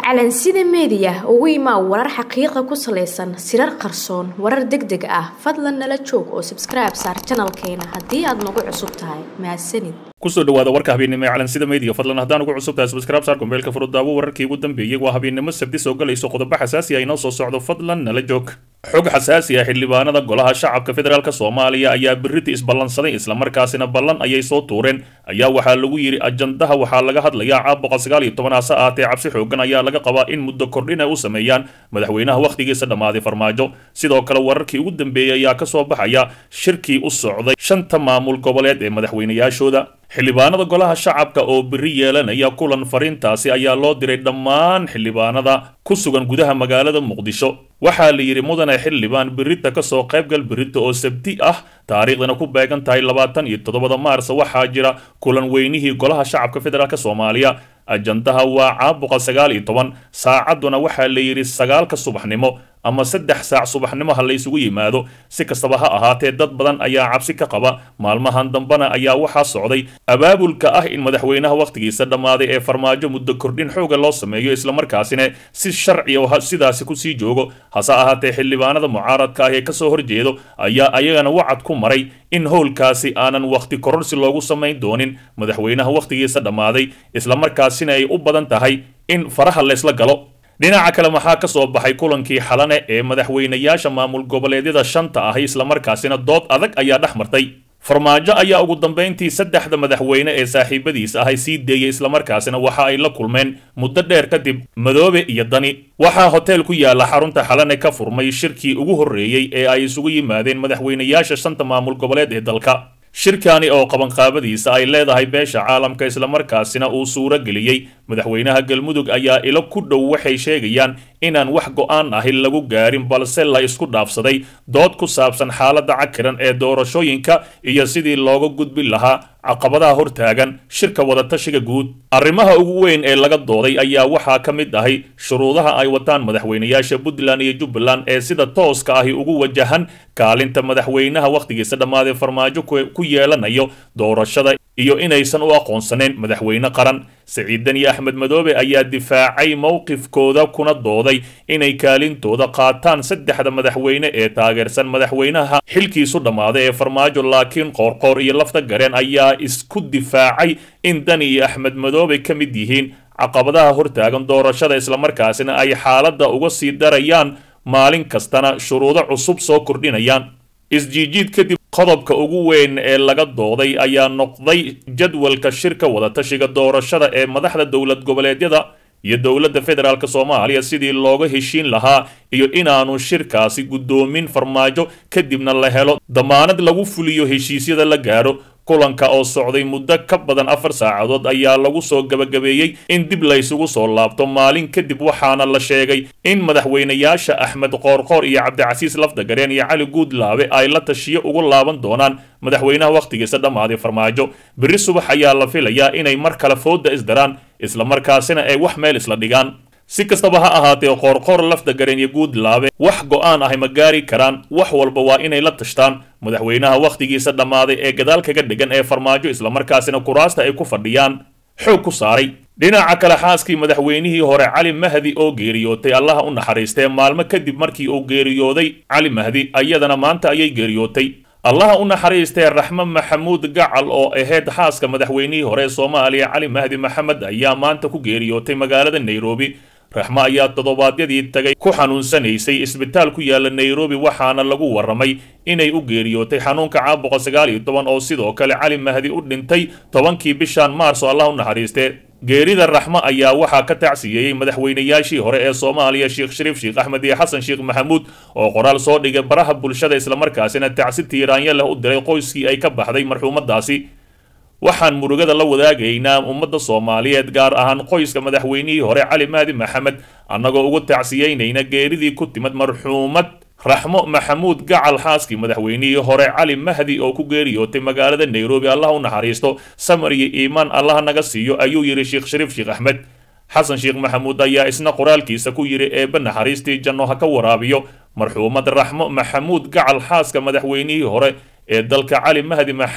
calansida meediya ugu imaa warar xaqiiqa ku salaysan sirar qarsoon warar deg deg ah fadlan nala joog oo sabskribe saar janalkeena haddii aad nagu cusub tahay mahadsanid kusoo dhawaada warka habeennimo ee calansida media fadlan haddaan ugu cusub tahay subscribe saar kumbeelka furudaawo wararkii ugu dambeeyey waa habeennimo sabti soo galayso qodobo xasaasi ah inoo soo socdo fadlan nala joog xog xasaasi ah xildhibaanada golaha shacabka federaalk soomaaliya ayaa biriti isballansaday islamarkaasina ballan ayay soo tuureen ayaa waxaa lagu yidhi ajandaha waxaa laga hadlayaa caab boqol sagaal iyo toban hase ahaatee cabsi xoogan ayaa laga qabaa in muddo kordhin ay u sameeyaan madaxweynaha wakhtigiisa dhammaaday farmaajo sidoo kale wararkii ugu dambeeyey ayaa ka soo baxaya shirkii u socday shanta maamul goboleed ee madaxweynayaashooda xildhibaanada golaha shacabka oo biri yeelanaya kulan fariintaasi ayaa loo diray dhammaan xildhibaanada ku sugan gudaha magaalada muqdisho waxaa la yidhi mudane xildhibaan birita kasoo qaybgal birita oo sabti ah taariikhdana ku beegan tahay labaatan iyo toddobada maars waxaa jira kulan weynihii golaha shacabka federaalk soomaaliya ajandaha waa caab boqol sagaal iyo toban saacadduna waxaa la yidhi sagaalka subaxnimo ama saddex saac subaxnimo ha laysugu yimaado si kastaba ha ahaatee dad badan ayaa cabsi ka qaba maalmahan dambena ayaa waxaa socday abaabulka ah in madaxweynaha wakhtigiisa dhammaaday ee farmaajo muddo kordhin xooga loo sameeyo islamarkaasina si sharci oo sidaasi kusii joogo hase ahaatee xildhibaanada mucaaradka ah ee kasoo horjeedo ayaa ayagana wacad ku maray in howlkaasi aanan wakhti kororsi loogu samayn doonin madaxweynaha wakhtigiisa dhammaaday islamarkaasina ay u badan tahay in faraha laysla galo dhinaca kale maxaa ka soo baxay kulankii xalane ee madaxweynayaasha maamul goboleedyada shanta ahi islamarkaasina dood adag ayaa dhex martay farmaajo ayaa ugu dambayntii saddexda madaxweyne ee saaxiibadiis ahay sii deeyey islamarkaasina waxa ay la kulmeen muddo dheer kadib madoobe iyo dani waxaa hotel ku yaala xarunta xalane ka furmay shirkii ugu horreeyey ee ay isugu yimaadeen madaxweynayaasha shanta maamul goboleed ee dalka shirkani oo qabanqaabadiisa ay leedahay beesha caalamka islamarkaasina uu suuro geliyey madaxweynaha galmudug ayaa ilo ku dhow waxay sheegayaan inaan wax go'aan ahi lagu gaarin balse la isku dhaafsaday dood ku saabsan xaaladda cakiran ee doorashooyinka iyo sidii looga gudbin lahaa caqabadaha hortaagan shirka wadatashiga guud arrimaha ugu weyn ee laga dooday ayaa waxaa ka mid ahay shuruudaha ay wataan madaxweynayaasha puntland iyo jubbaland ee sida tooska ahi ugu wajahan kaalinta madaxweynaha wakhtigiisa dhammaaday farmaajo ku yeelanayo doorashada iyo inaysan u aqoonsanayn madaxweyne qaran siciidan iyo axmed madoobe ayaa difaacay mowqifkooda kuna dooday inay kaalintooda qaataan saddexda madaxweyne ee taageersan madaxweynaha xilkiisu dhammaaday ee farmaajo laakiin qoorqoor iyo lafta gareen ayaa isku difaacay in dani iyo axmed madoobe ka mid yihiin caqabadaha hortaagan doorashada islamarkaasina ay xaaladda uga sii darayaan maalin kastana shuruudo cusub soo kordhinayaan isjiijiid kadib qodobka ugu weyn ee laga dooday ayaa noqday jadwalka shirka wadatashiga doorashada ee madaxda dowlad goboleedyada iyo dowladda federaalk soomaaliya sidii looga heshiin lahaa iyo inaanu shirkaasi guddoomin farmaajo kadibna la helo damaanad lagu fuliyo heshiisyada la gaaro kulanka oo socday muddo ka badan afar saacadood ayaa lagu soo gabagabeeyey in dib laysugu soo laabto maalin kadib waxaana la sheegay in madaxweynayaasha axmed qoorqoor iyo cabdicasiis lafdagareen iyo cali guudlaabe ay la tashiyo ugu laaban doonaan madaxweynaha wakhtigiisa dhammaaday farmaajo beri subax ayaa la filayaa inay mar kale fooda isdaraan islamarkaasina ay wax meel isla dhigaan si kastaba ha ahaatee qoorqoor lafdagareen iyo guudlaabe wax go'aan ahy ma gaari karaan wax walba waa inay la tashtaan madaxweynaha wakhtigiisa dhammaaday ee gadaal kaga dhegan ee farmaajo islamarkaasina kuraasta ay ku fadhiyaan xoog ku saaray dhinaca kale xaaskii madaxweynihii hore cali mahdi oo geeriyootay allaha u naxariistee maalmo kadib markii uu geeriyooday cali mahdi ayadana maanta ayay geeriyootay allaha u naxariistee raxme maxamuud gacal oo ahayd xaaska madaxweynihii hore ee soomaaliya cali mahdi maxamed ayaa maanta ku geeriyootay magaalada nairobi raxmo ayaa toddobaadyadii tagay ku xanuunsanaysay isbitaal ku yaala nairobi waxaana lagu warramay inay u geeriyootay xanuunka caab boqol sagaal iyo toban oo sidoo kale cali mahdi u dhintay tobankii bishan maars oo allah u naxariistee geerida raxmo ayaa waxaa ka tacsiyeeyey madaxweynayaashii hore ee soomaaliya sheekh shariif sheekh axmed iyo xasan sheekh maxamuud oo qoraal soo dhigay baraha bulshada islamarkaasina tacsi tiiraanya leh u diray qoyskii ay ka baxday marxuumadaasi waxaan murugada la wadaagaynaa ummadda soomaaliyeed gaar ahaan qoyska madaxweynihii hore cali mahdi maxamed annagoo ugu tacsiyeynayna geeridii ku timid marxuumad raxmo maxamuud gacal xaaskii madaxweynihii hore cali mahdi oo ku geeriyootay magaalada nairobi allah u naxariisto samar iyo iimaan allaha naga siiyo ayuu yidhi sheekh shariif sheekh axmed xasan sheekh maxamuud ayaa isna qoraalkiisa ku yidhi eebbe naxariistii janno ha ka waraabiyo marxuumad raxmo maxamuud gacal xaaska madaxweynihii hore ee dalka cali mahdi maxamed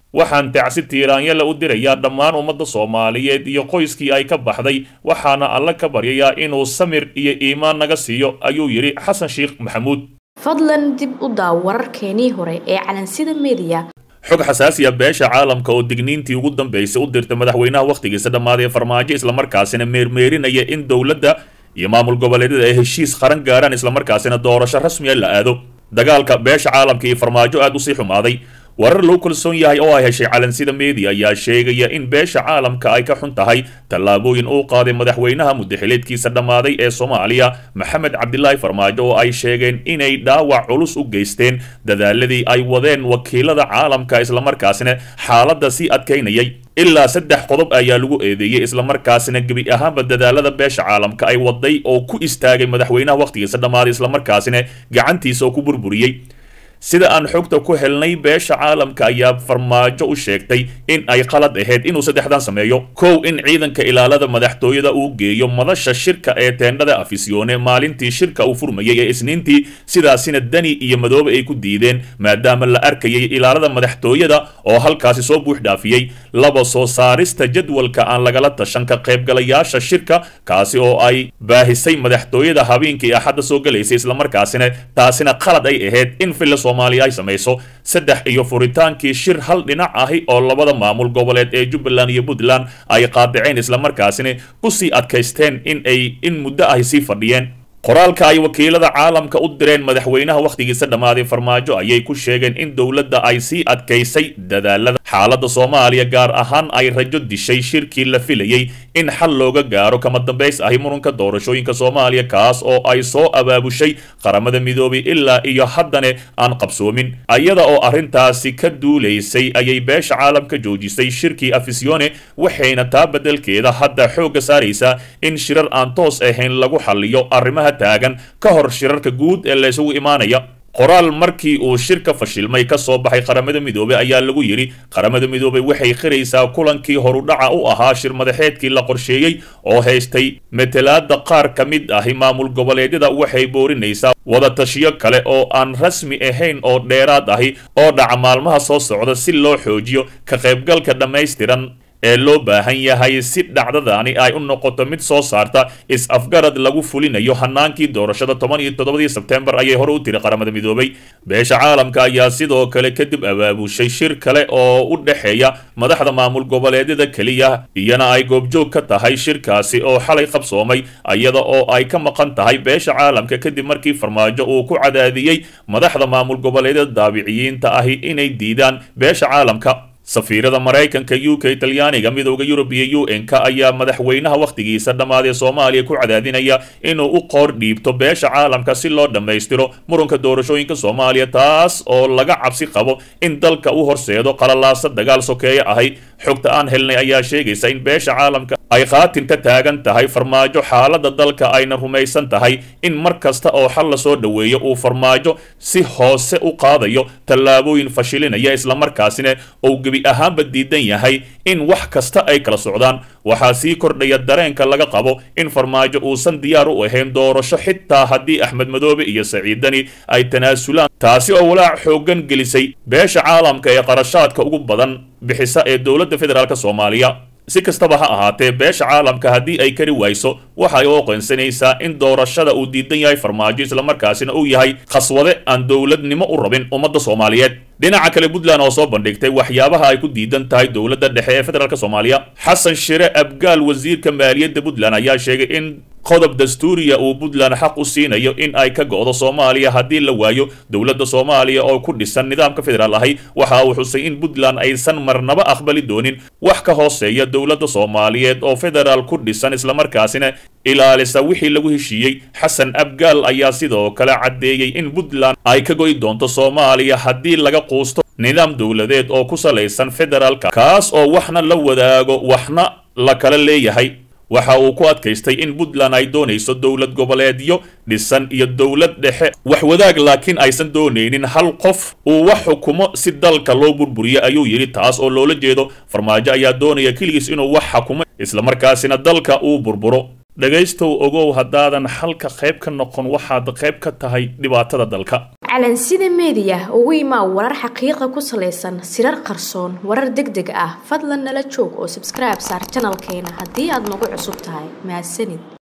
waxaan tacsi tiiraanyala u dirayaa dhammaan ummadda soomaaliyeed iyo qoyskii ay ka baxday waxaana alle ka baryayaa inuu samir iyo iimaan naga siiyo ayuu yidhi xasan sheekh maxamuud fadlan dib u daaw wararkeenii hore ee calansida mediya xog xasaasiya beesha caalamka oo digniintii ugu dambaysay u dirtay madaxweynaha wakhtigiisa dhammaaday farmaajo islamarkaasina meermeerinaya in dowladda iyo maamul goboleedyada ay heshiis qaran gaaraan islamarkaasina doorasho rasmiya la aado dagaalka beesha caalamka iyo farmaajo aad usii xumaaday warar lagu kalsoon yahay oo ay heshay calansida media ayaa sheegaya in beesha caalamka ay ka xun tahay tallaabooyin uu qaaday madaxweynaha muddaxileedkiisa dhammaaday ee soomaaliya maxamed cabdilaahi farmaajo oo ay sheegeen inay dhaawac culus u geysteen dadaaladii ay wadeen wakiilada caalamka islamarkaasina xaaladda sii adkaynayay ilaa saddex qodob ayaa lagu eedeeyey islamarkaasina gebi ahaanba dadaalada beesha caalamka ay waday oo ku istaagay madaxweynaha wakhtigiisa dhammaaday islamarkaasina gacantiisa oo ku burburiyey sida aan xogta ku helnay beesha caalamka ayaa farmaajo u sheegtay in ay qalad ahayd inuu saddexdan sameeyo kow in ciidanka ilaalada madaxtooyada uu geeyo madasha shirka ee teendhada afisyoone maalintii shirka uu furmayay ee isniintii sidaasina dani iyo madoobe ay ku diideen maadaama la arkayay ilaalada madaxtooyada oo halkaasi soo buux dhaafiyey laba soo saarista jadwalka aan lagala tashan ka qaybgalayaasha shirka kaasi oo ay baahisay madaxtooyada habeenkii axadda soo galaysay islamarkaasina taasina qalad ay ahayd in filla soomaaliya ay samayso saddex iyo furitaankii shir hal dhinac ahi oo labada maamul goboleed ee jubbaland iyo puntland ay qaadaceen islamarkaasina kusii adkaysteen in ay in muddo ahi sii fadhiyeen qoraalka ay wakiilada caalamka u direen madaxweynaha wakhtigiisa dhammaaday farmaajo ayay ku sheegeen in dowladda ay sii adkaysay dadaalada xaaladda soomaaliya gaar ahaan ay rajo dishay shirkii la filayey in xal looga gaaro kama dambays ahi murunka doorashooyinka soomaaliya kaas oo ay soo abaabushay qaramada midoobay ilaa iyo haddane aan qabsoomin ayada oo arrintaasi ka duulaysay ayay beesha caalamka joojisay shirkii afisyoone waxayna taa beddelkeeda hadda xoogga saaraysaa in shirar aan toos ahayn lagu xalliyo arrimaha taagan ka hor shirarka guud ee la isugu imaanaya qoraal markii uu shirka fashilmay ka soo baxay qaramada midoobey ayaa lagu yidhi qaramada midoobey waxay qiraysaa kulankii horudhaca u ahaa shir madaxeedkii la qorsheeyey oo haystay matalaada qaar ka mid ahi maamul goboleedyada waxay boorinaysaa wadatashiyo kale oo aan rasmi ahayn oo dheeraad ahi oo dhaca maalmaha soo socda si loo xoojiyo ka qaybgalka dhammaystiran ee loo baahan yahay si dhacdadaani ay u noqoto mid soo saarta is-afgarad lagu fulinayo hanaankii doorashada toban iyo toddobadii sebtembar ayay hore u tiri qaramada midoobay beesha caalamka ayaa sidoo kale kadib abaabushay shir kale oo u dhexeeya madaxda maamul goboleedyada keliya iyana ay goobjoog ka tahay shirkaasi oo xalay qabsoomay iyada oo ay ka maqan tahay beesha caalamka kadib markii farmaajo uu ku cadaadiyey madaxda maamul goboleedyada daabiciyiinta ahi inay diidaan beesha caalamka safiirada maraykanka u k talyaaniga midooda yurub iyo u n-ka ayaa madaxweynaha wakhtigiisa dhammaadee soomaaliya ku cadaadinaya inuu u qoor dhiibto beesha caalamka si loo dhammaystiro murunka doorashooyinka soomaaliya taas oo laga cabsi qabo in dalka u horseedo qalalaasa dagaal sokeeye ahay xogta aan helnay ayaa sheegaysa in beesha caalamka ay qaatin ka taagan tahay farmaajo xaaladda dalka ayna rumaysan tahay in mar kasta oo xal la soo dhoweeyo uu farmaajo si hoose u qaadayo tallaabooyin fashilinaya islamarkaasina ou gebi ahaanba diidan yahay in wax kasta ay kala socdaan waxaa sii kordhaya dareenka laga qabo in farmaajo uusan diyaar u ahayn doorasho xitaa haddii axmed madoobe iyo saciidani ay tanaasulaan taasi oo walaac xooggan gelisay beesha caalamka ee qarashaadka ugu badan bixisa ee dowladda federaalk soomaaliya si kastaba ha ahaatee beesha caalamka haddii ay kari wayso waxay u oqoonsanaysaa in doorashada uu diidan yahay farmaajo islamarkaasina uu yahay khaswade aan dowladnimo u rabin ummadda soomaaliyeed dhinaca kale puntland oo soo bandhigtay waxyaabaha ay ku diidan tahay dowladda dhexe ee federaalk soomaaliya xasan shire abgaal wasiirka maaliyadda puntland ayaa sheegay in qodob dastuuriya uu puntland xaq u siinayo in ay ka go'do soomaaliya haddii la waayo dowladda soomaaliya oo ku dhisan nidaamka federaal ahi waxa uu xusay in puntland aysan marnaba aqbali doonin wax ka hooseeya dowladda soomaaliyeed oo federaal ku dhisan islamarkaasina ilaalisa wixii lagu heshiiyey xasan abgaal ayaa sidoo kale caddeeyey in puntland ay ka go'i doonto soomaaliya haddii laga quusto nidaam dowladeed oo ku salaysan federaalka kaas oo waxna la wadaago waxna la kala leeyahay waxa uu ku adkaystay in puntland ay doonayso dowlad goboleedyo dhisan iyo dowlad dhexe wax wadaag laakiin aysan doonaynin hal qof uu wax xukumo si dalka loo burburiyo ayuu yidhi taas oo loola jeedo farmaajo ayaa doonaya keligiis inuu wax xukumo islamarkaasina dalka uu burburo dhegaystow ogow haddaadan xalka qayb ka noqon waxaad qayb ka tahay dhibaatada dalka calansida meediya ugu imaa warar xaqiiqa ku salaysan sirar qarsoon warar deg deg ah fadlan nala joog oo sabskribe saar janalkeena haddii aad nagu cusub tahay mahadsanid